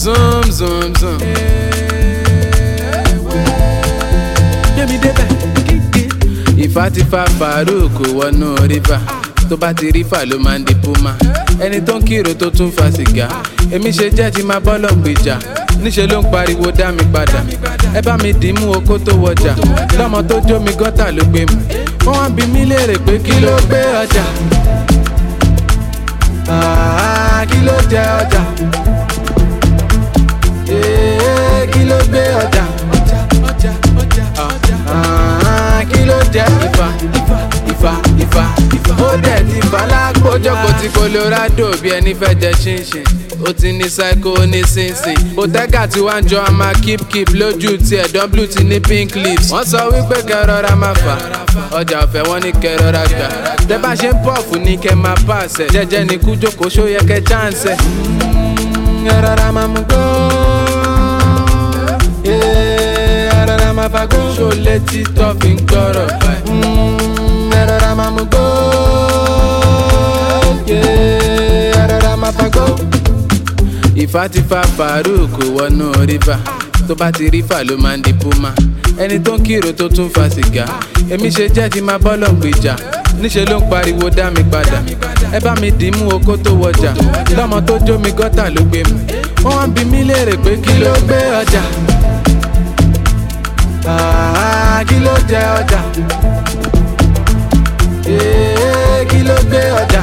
zoom zoom zoom. gbẹ̀mí débẹ̀ ìfà ti fa farouk wọnú rìfà tó bá ti rífà ló máa ń di puma ẹni tó ń kírò tó tún fa sìgá èmi ṣe jẹ́ ti máa bọ́lọ̀ gbèjà níṣẹ́ ló ń pariwo dá mi padà ẹ bá mi dì í mú okó tó wọjà lọ́mọ tó jó mi gọ́tà ló gbé mu wọ́n wá bí mi léèrè pé kí ló gbé ọjà Ah, kí ló jẹ ọjà Eh, kí ló gbé ọjà Ah, kí ló jẹ ìfà ìfà ìfà ó dẹ̀ ti fà lápò jókòó ti colorado bí ẹni fẹ́ jẹ ṣinṣin ó ti ní psycho ní sínsìn botega tí wàá jọ a máa keep keep lójú tiẹ̀ w ti ní pink lips wọ́n sọ wípé kẹrọra máa fà ọjà ọ̀fẹ́ wọn ní kẹrọra gbà tẹ bá ṣe ń pọ̀fù ní kẹ máa pàṣẹ jẹjẹ ní kú jókòó ṣó yẹ kẹ chance ẹ. Mm, ẹ rọra máa mú gbó ẹ rọra máa fagbó ṣó létí tó fi ń gbọ́rọ̀ báyìí. Mm, ẹ rọra máa mú gbó ẹ rọra máa fagbó ìfà ti fa farouk wọnú rìfà tó bá ti rífà ló máa ń di puma ẹni tó ń kírò tó tún fa sìgá èmi ṣe jẹ́ ti máa bọ́lọ̀ gbèjà níṣẹ́ ló ń pariwo dá mi padà ẹ bá mi dì í mú okó tó wọjà lọ́mọ tó jó mi gọ́tà ló gbé mu wọ́n wá bí mi léèrè pé kí ló gbé ọjà Ah, kí ló jẹ ọjà Eh, kí ló gbé ọjà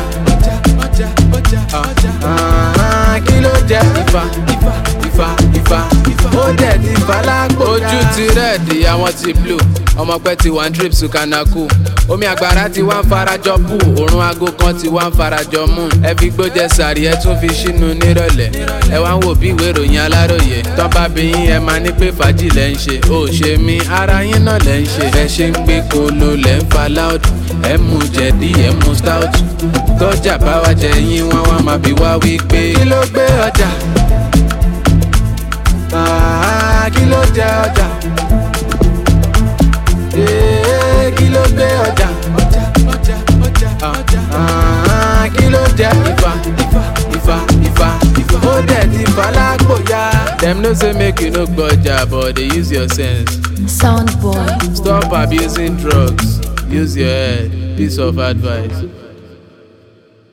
Ah, kí ló jẹ ìfà ìfà ìfà ìfà ó dẹ̀ ti fà lápò. ojú ti rẹ́ẹ̀dì àwọn ti blue ọmọ pẹ́ ti wà ń drip sukanaku omi àgbàrá ti wá ń farajọ pù òórùn aago kan ti wá ń farajọ mú ẹ fi gbójẹ sàrí ẹ tún fi sínú nírọ̀lẹ́ ẹ wá ń wò bí ìwé ìròyìn aláròye tán bá bí yín ẹ máa ní pé fàájì lẹ́ ń ṣe ó ṣe mí ara yín náà lẹ́ ń ṣe ẹ ṣe ń gbé kolo lẹ́ ń fa loud ẹ mú jẹ̀dí ẹ mú stout tọ́jà bá wá jẹ yín wọ́n wá máa bí wá wí pé kí ló gbé ọjà Ah, kí ló jẹ ọjà Eh, kí ló gbé ọjà Ah, kí ló jẹ ìfà ìfà ìfà ìfà ó dẹ̀ ti fà lápò ya. dem know say make you no gbọ́jà but dey use your sense. Sound boy. stop abusing drugs use your head piece of advice.